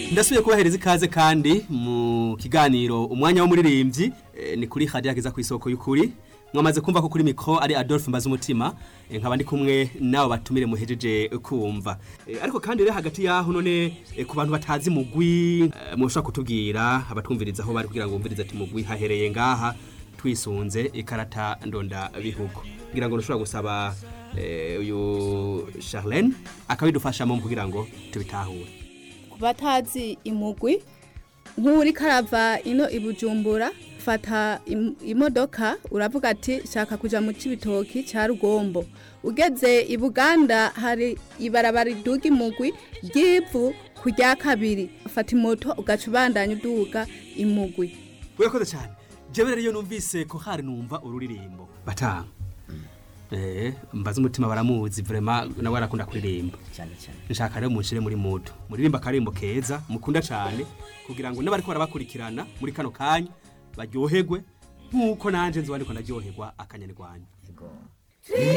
ndasubiye kubahereza ikaze kandi mu kiganiro umwanya w'umuririmbyi eh, ni kuri hadiya ageza ku isoko y'ukuri mwamaze kumva ko kuri mikro ari Adolphe Mbazumutima eh, nkaba ndi kumwe nabo batumire muhejeje kumva Eh, ariko kandi rero hagati yaho none eh, ku bantu batazi mugwi eh, mushobora kutubwira abatwumviriza aho bari kugira ngo bumvirize ati mugwi hahereye ngaha twisunze ikarata ndonda bihugu kugira ngo ntushobora gusaba eh, uyu Charlene akabidufashamo mu kugira ngo tubitahure ku batazi imugwi nk'uri karava ino i bujumbura fata im- imodoka uravuga ati shaka kuja mu cibitoki ca rugombo ugeze i buganda hari ibarabara riduga imugwi ry'ivu ku rya kabiri fata imoto ugaca ubandanya uduga imugwi urakoze cyane jewe rero iyo numvise ko hari numva ururirimbo batanga eh mbaza umutima baramuzi vraiment nawe arakunda kuririmba cyane cyane nshaka rero munshire muri mudu muririmba akarimbo keza mukunda cyane kugira ngo n'abariko barabakurikirana muri kano kanya baryoherwe nk'uko nanje nzi wandiko ndaryoherwa akanyarwanya yego